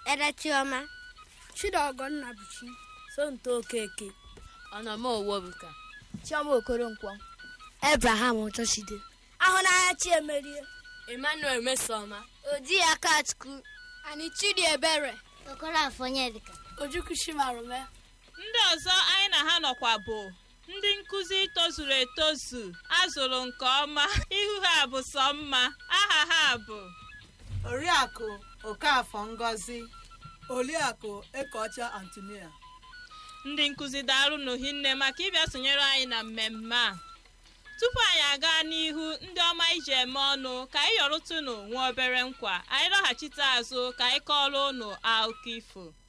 erechiọma Chidọgọnna Buchi Sonto Okeke Ọnọma Owobuka Chioma Okoronkwo Abraham Ọchọchide Ahụnanya Chiemerie Emmanuel Mesoma Odi Akachukwu Ani Chidi Ebere Okorafor Onyedika Ojukwu Chimarume ndị ọzọ anyị na ha nọkwa bụ ndị nkụzi tozuru etozu azụrụ nke ọma ihu ha bụ sọ mma aha ha bụ oriakụ okafọ ngozi Oliakụ Ekeọcha Antonia ndị nkụzi daalụnụ hinne maka ịbịa sonyere anyị na mmemme a tupu anyị aga n'ihu ndị ọma iji eme ọnụ ka anyị yọrụtụnụ nwa obere nkwa anyị lọghachite azụ ka anyị kọọrọ ụnụ akụkọ ifo